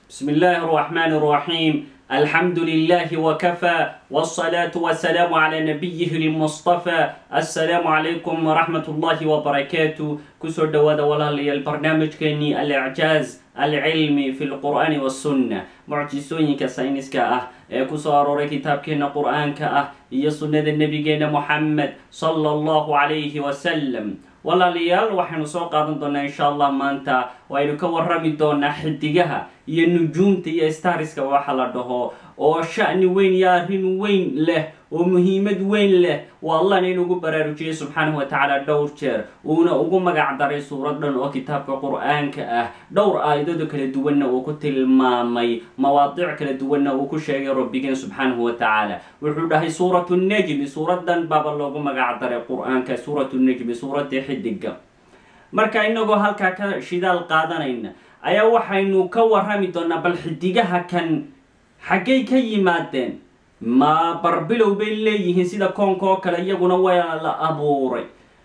بسم الله الرحمن الرحيم الحمد لله وكفى والصلاة والسلام على نبيه المصطفى السلام عليكم ورحمة الله وبركاته كسر دواد ولا البرنامج كني الإعجاز العلمي في القرآن والسنة معجزون كساينس كأه كسر أروري كتاب كنا قرآن كأه هي سنة النبي محمد صلى الله عليه وسلم walaalayaal waxaynu soo qaadan doonaa insha allah maanta waynu ka warrami doonaa xidigaha iyo nujuumta iyo stariska waxa la dhaho oo sha'ni weyn iyo arrin weyn leh oo muhiimad weyn leh waa allahna inugu baraarujiyey subxaanahu wa tacaala dhowr jeer uuna ugu magac daray suurad dhan oo kitaabka qur-aanka ah dhowr aayadooda kala duwanna uu ku tilmaamay mawaadiic kala duwanna uu ku sheegay rabbigeen subxaanahu wa tacaala wuxuu dhahay suuratu nejmi suuradan baaba loogu magac daray qur-aanka suuratu nejmi suuradii xidiga marka inagoo halkaa ka shidaal qaadanayna ayaa waxaynu ka warrami doonaa bal xidigaha kan xaggay ka yimaadeen ma barbilow bay leeyihiin sida koonka oo kale iyaguna waa la abuuray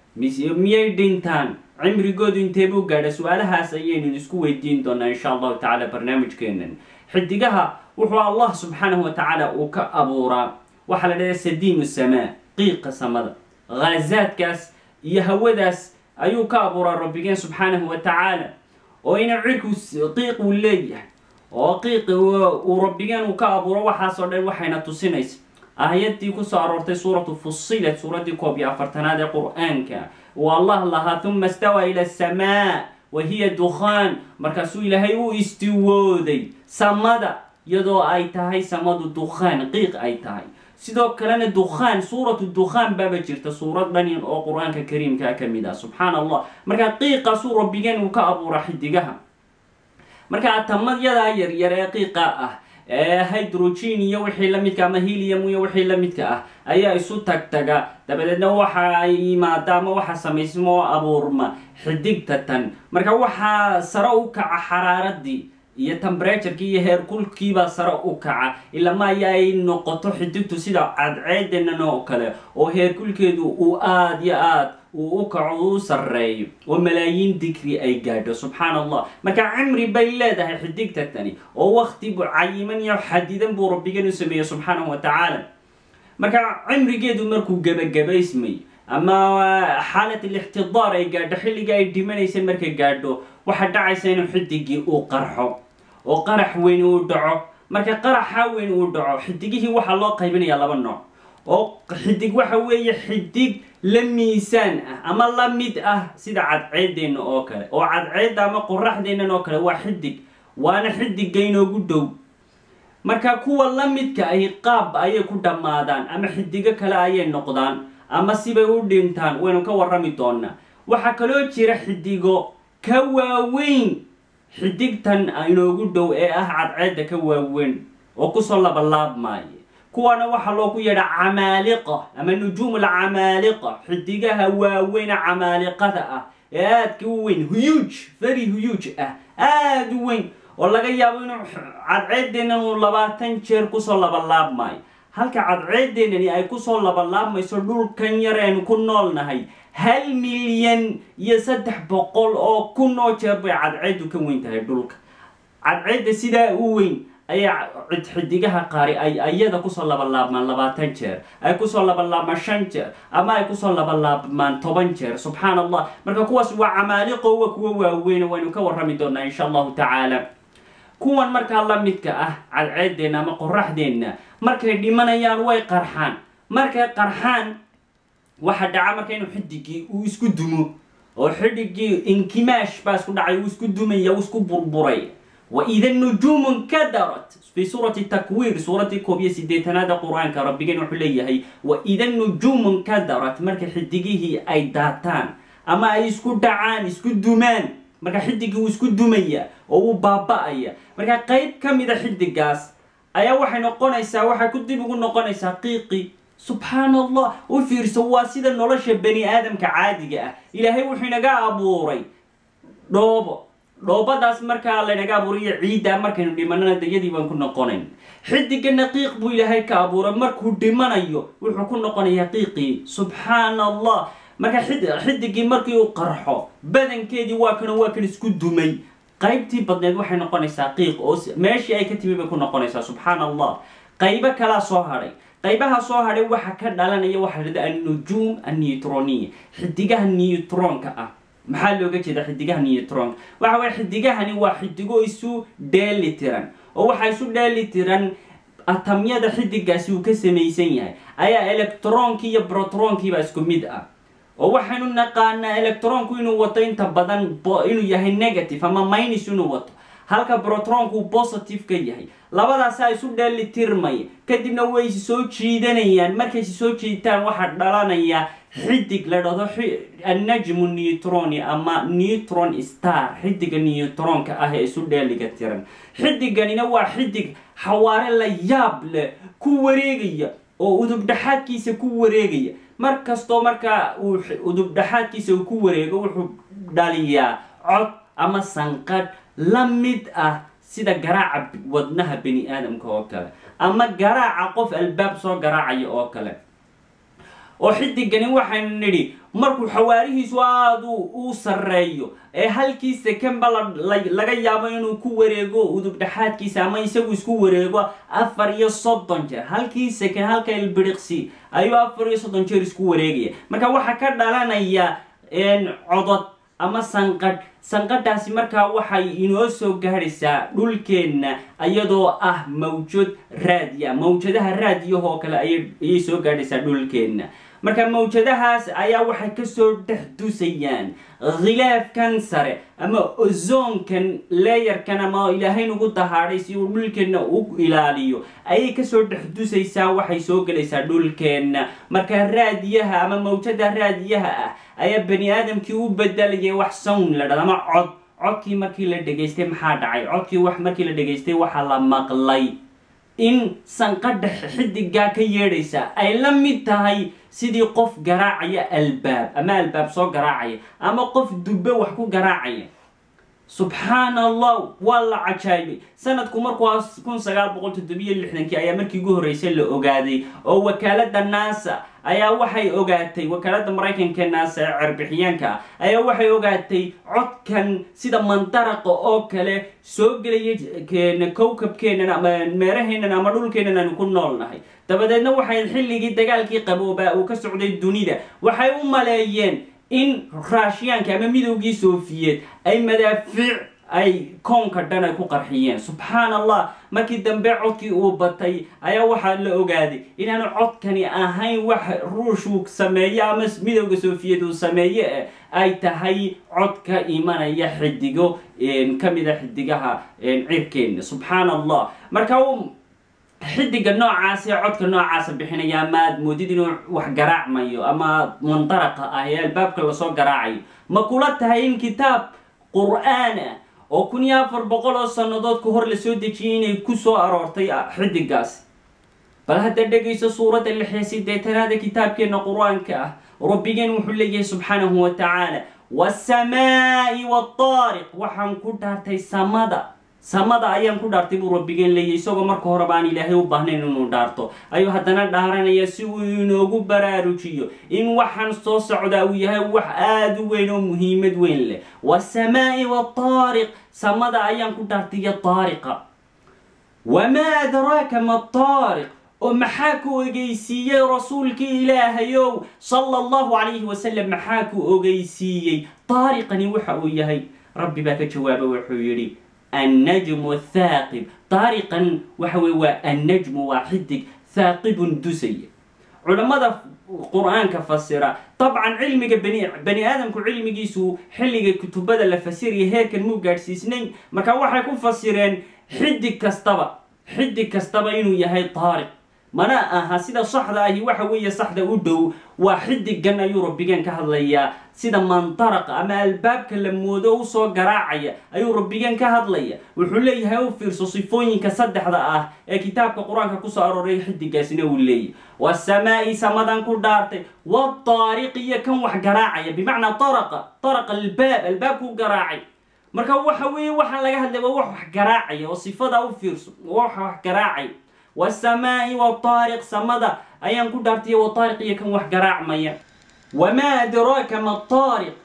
miyay dhintaan cimrigoodu intee buu gaadha su-aalahaas ayaynu isku weydiin doonaa insha allahu tacaala barnaamijkeenan xidigaha wuxuu allah subxaanahu wa tacaala uu ka abuuraa waxaa la dhahdaa sadiimu samaa qiiqa samada khaazaadkaas iyo hawadaas ayuu ka abuuraa rabbigeen subxaanahu wa tacaala oo ina cirku qiiq uu leeyahay oo qiiqi uu rabbigeen uu ka abuuro waxaasoo dhan waxayna tusinaysa aayadii kusoo aroortay suuratu fusilat suuraddii koob iyo afartanaad ee qur-aanka uu allah lahaa huma istawaa ila asamaa wa hiya dukhaan markaasuu ilaahay u istiwooday samada iyadoo ay tahay samadu dukhaan qiiq ay tahay sidoo kalena dukhaan suuratu dukhaan baaba jirta suurad dhanin oo qur-aanka kariimkaa ka mid ah subxaan allah markaa qiiqaasuu rabbigeen uu ka abuura xidigaha marka atamadyadaa yaryar ee qiiqa ah ee hydrogen iyo wixii la midka ama helium iyo wixii la midka ah ayaa isu tagtaga dabadeedna waxa yimaada ama waxa samaysma oo abuurma xidigta tan marka waxaa sare u kaca xaraaradii iyo tembraturkii iyo heerkulkiibaa sare u kaca ilama aya ay noqoto xidigtu sida cadceedenan oo kale oo heerkulkeedu uu aada iyo aad uu u kaco uu sarreeyo oo malaayiin digri ay gaadho subxaan allah marka cimri bay leedahay xidigta tani oo wakti cayiman iyo xadidan buu rabbigan u sameeyey subxaanahu wa tacaala marka cimrigeedu markuu gebagabaysmay ama xaalat alixtidaar ay gaadho xilliga ay dhimanaysa markay gaadho waxaa dhacaysa inuu xidigii uu qarxo oo qarax weyn uu dhaco marka qaraxa weyn uu dhaco xidigihii waxaa loo qaybinayaa laba nooc oo xidig waxa weeye xidig la miisaan ah ama la mid ah sida cadceedeenna oo kale oo cadceedda ama qoraxdeennan oo kale waa xidig waana xidigga inoogu dhow marka kuwa la midka ahi qaab ayay ku dhammaadaan ama xidigo kale ayay noqdaan ama sibay u dhintaan waynu ka warrami doonaa waxaa kaloo jira xidigo ka waaweyn xidigtan inoogu dhow ee ah cadceedda ka waaweyn oo kusoo labalaabmaayo kuwaana waxaa loogu yeedha camaaliqa ama nujuum alcamaaliqa xidigaha waaweyna camaaliqada ah ee aadka u weyn huyuuj very huyuuj ah aada u weyn oo laga yaabo inuu cadceedeennan uu labaatan jeer kusoo labalaabmaayo halka cadceedeennani ay kusoo labalaabmayso dhulkan yar aynu ku noolnahay hal milyan iyo saddex boqol oo kun oo jeer bay cadceeddu ka weyn tahay dhulka cadceedda sidaa u weyn ayaa xidigaha qaari ay ayada kusoo labalaabmaan labaatan jeer ay kusoo labalaabmaan shan jeer ama ay kusoo labalaabmaan toban jeer subxaan allah marka kuwaas waa camaaliqo wa kuwa waaweyn waynu ka warrami doonaa insha allahu tacaala kuwan markaa la midka ah cadceedeenna ama qoraxdeenna markay dhimanayaan way qarxaan markay qarxaan waxa dhaca marka inuu xidigii uu isku dumo oo xidigii inkimaash baa isku dhacay uu isku dumaya uu isku burburay waida nujuumu nkadarat fi suurati takwiir suuraddii koob iyo sideetanaada qur-aanka rabbigeen wuxuu leeyahay waida nujuumu nkadarat marka xidigihii ay daataan ama ay isku dhacaan isku dumaan marka xidigii uu isku dumaya oo uu baaba-aya marka qeyb ka mida xidigaas ayaa waxay noqonaysaa waxay ku dib ugu noqonaysaa qiiqi subxaan allah u fiirso waa sida nolosha bani aadamka caadiga ah ilaahay wuxuu inaga abuuray dhoobo dhoobadaas markaa laynaga abuurayo ciidda markaynu dhimanana dayadii baan ku noqonayn xidigana qiiq buu ilaahay ka abuuray markuu dhimanayo wuxuu ku noqonayaa qiiqii subxaan allah marka xidigii markii uu qarxo badankeedii waa kan waa kan isku dumay qaybtii badneed waxay noqonaysaa qiiq oo meeshii ay ka timi bay ku noqonaysaa subxaan allah qaybo kalaa soo hadhay qaybaha soo hadhay waxa ka dhalanaya waxa la dhahda annujuum anneutroniya xidigaha neutronka ah maxaa looga jeeda xidigaha neutronka waxa weye xidigahani waa xidigo isu dheeli tiran oo waxaa isu dheeli tiran atamyada xidigaasi uu ka samaysan yahay ayaa electronkii iyo brotronkii isku mid ah oo waxaynu naqaanaa electronku inuu wato inta badan inuu yahay negative ama minus inuu wato halka brotronku uu positive ka yahay labadaasaa isu dheeli tirmaya kadibna way is soo jiidanayaan markay is soo jiitaan waxaa dhalanaya xidig la dhahdo annajmu neutroni ama neutron star xidiga neutronka ah ee isu dheeliga tiran xidiganina waa xidig xawaare la yaab leh ku wareegaya oo udubdhaxaadkiisa ku wareegaya mar kastoo markaa uu udubdhaxaadkiisa uu ku wareego wuxuu dhaliyaa cod ama sanqadh la mid ah sida garaaca wadnaha bani aadamka oo kale ama garaaca qof albaab soo garaacaya oo kale oo xidigani waxaynu nidhi markuu xawaarihiisu aada uu sarreeyo ee halkii sekenba laga yaabo inuu ku wareego udubdhaxaadkiisa ama isagu isku wareego afar iyo soddon jeer halkii seken halka ilbiriqsi ayuu afar iyo soddon jeer isku wareegaya marka waxaa ka dhalanaya codod ama sanqadh sanqadhaasi markaa waxay inoo soo gaadhaysaa dhulkeenna iyadoo ah mawjad raadiya mawjadaha raadiyahoo kale ayay soo gaadhaysaa dhulkeenna marka mawjadahaas ayaa waxay kasoo dhex dusayaan khilaafkan sare ama ozoonkan leeyarkan ama ilaahay nagu dahaadhay si uu dhulkeenna u ilaaliyo ayay kasoo dhex dusaysaa waxay soo gelaysaa dhulkeenna marka raadiyaha ama mawjada raadiyaha ah ayaa bani aadamkii u bedelayay wax sown la dhada ama cod codkii markii la dhegaystay maxaa dhacay codkii wax markii la dhegaystay waxaa la maqlay in sanqadha xidigaa ka yeedhaysa ay la mid tahay sidii qof garaacaya albaab ama albaab soo garaacaya ama qof dubbe wax ku garaacaya subxaan allah waa la cajaayibay sanadku markuu kun sagaal boqol toddobiyo lixdankii ayaa markii ugu horreysay la ogaaday oo wakaalada nasa ayaa waxay ogaatay wakaalada maraykanka naasa ee cerbixiyaanka ah ayaa waxay ogaatay codkan sida mandaraqa oo kale soo gelaya kowkabkeenan ama meeraheennan ama dhulkeennan aanu ku nool nahay dabadeedna waxay xilligii dagaalkii qaboobaa uu ka socday dunida waxay u maleeyeen in raashiyaanka ama midowgii soofiyeed ay madaafiic ay koonka dhan ay ku qarxiyeen subxaan allah markii dambe codkii uu batay ayaa waxaa la ogaaday inaanu codkani ahayn wax ruushuu sameeyo ama midowga sofiyeed uu sameeye eh ay tahay cod ka imanaya xidigo ka mid a xidigaha cirkeenna subxaan allah marka xidiga noocaas ee codka noocaasa bixinaya ama aad moodid inuu wax garaacmayo ama mandaraqa ah ee albaabka lasoo garaacayo ma kula tahay in kitaab qur-aan ah oo kun iyo afar boqol oo sannadood ka hor lasoo dejiyay inay ku soo aroortay xidigaasi bal hadda dhegayso suuradda lix iyo sideetanaada kitaabkeenna qur-aanka ah rabbigeen wuxuu leeyahay subxaanahu wa tacaala wasamaa'i waataariq waxaan ku dhaartay samada samada ayaan ku dhaartay buu rabbigeen leeyahy isagoo marka horeba aan ilaahay u baahnayn inuu dhaarto ayuu haddana dhaaranaya si uu inoogu baraarujiyo in waxaan soo socdaa uu yahay wax aada u weyn oo muhiimad weyn leh wasamaa'i waataariq samada ayaan ku dhaartay iyo taariqa wamaa adraaka ma taariq oo maxaa ku ogeysiiyey rasuulkii ilaahayow sala allahu calayhi wasalam maxaa ku ogeysiiyey taariqani waxa uu yahay rabbi baa ka jawaaba wuxuu yidhi annajmu thaaqib taariqan waxa weye waa annajmu waa xidig thaaqibun dusaya culammada qur-aanka fasira dabcan cilmiga bani bani aadamku cilmigiisu xilliga kutubada la fasiraya heerkan muu gaadhsiisnayn marka waxay ku fasireen xidig kastaba xidig kastaba inuu yahay taariq mana aha sida saxda ahi waxa weeye saxda u dhow waa xidigan ayuu rabbigeen ka hadlayaa sida mandaraqa ama albaabka la moodo usoo garaacaya ayuu rabbigeen ka hadlaya wuxuu leeyahay u fiirso sifooyinka saddexda ah ee kitaabka qur-aanka kusoo arooray xidigaasina uu leeyahy wasamaa'i samadan ku dhaartay wataariq iyo kan wax garaacaya bimacnaa taraqa taraqa albaab albaabkuu garaacay marka waxa weeye waxaan laga hadlay waa wax wax garaacaya oo sifada u fiirso wax wax garaacay wasamaa'i wataariq samada ayaan ku dhaartay wataariq iyo kan wax garaacmaya wamaa adraaka ma taariq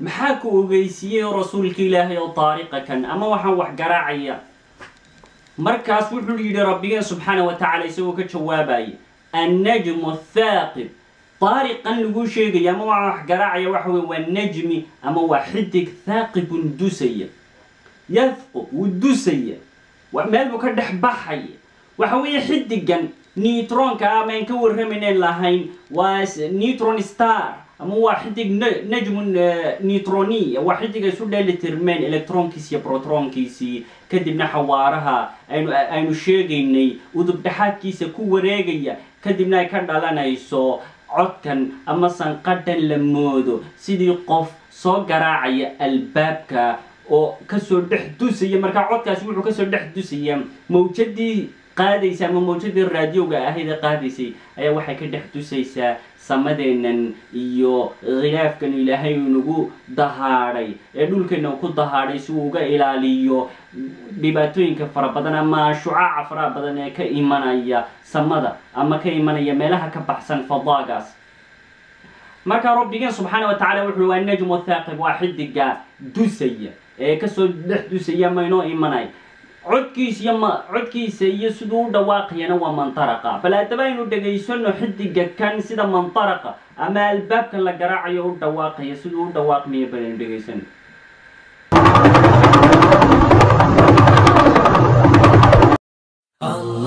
maxaa ku ogeysiiyey oo rasuulka ilaahay oo taariqa kan ama waxaan wax garaacaya markaas wuxuu yidhi rabbigeen subxaana wa tacaala isagoo ka jawaabaya annajmu athaaqib taariqan laguu sheegaya ama waxaan wax garaacaya waxa weye waa najmi ama waa xidig thaaqibun dusaya yadqub wuu dusaya meel buu ka dhex baxaya waxa weeye xidigan neutronka ama aan ka warramayneen lahayn waa neutron star ama waa xidig najmun neutroniya waa xidig ay isu dheeli tirmeen electronkiisi iyo protronkiisii kadibna xawaaraha aynu aynu sheegaynay udub dhexaadkiisa ku wareegaya kadibna ay ka dhalanayso codkan ama sanqadhan la moodo sidii qof soo garaacaya albaabka oo kasoo dhex dusaya markaa codkaasi wuxuu kasoo dhex dusaya mawjadii qaadaysa ama mawjadii raadioga ahayd ee qaadaysay ayaa waxay ka dhex dusaysaa samadeennan iyo khilaafkan ilaahay nagu dahaadhay ee dhulkeena ku dahaadhay si uu uga ilaaliyo dhibaatooyinka fara badan ama shucaaca faraha badan ee ka imanaya samada ama ka imanaya meelaha ka baxsan fadaagaas markaa rabbigeen subxaana wa tacala wuxuu waa najmu thaaqib waa xidiga dusaya ee kasoo dhex dusaya maynoo imanay codkiisa iyo ma codkiisa iyo siduu u dhawaaqayana waa mantaraqa bal haddaba aynu dhegaysano xidiga kan sida mantaraqa ama albaabka la garaacayo u dhawaaqaya siduu u dhawaaqmayo bal aynu dhegaysano Allah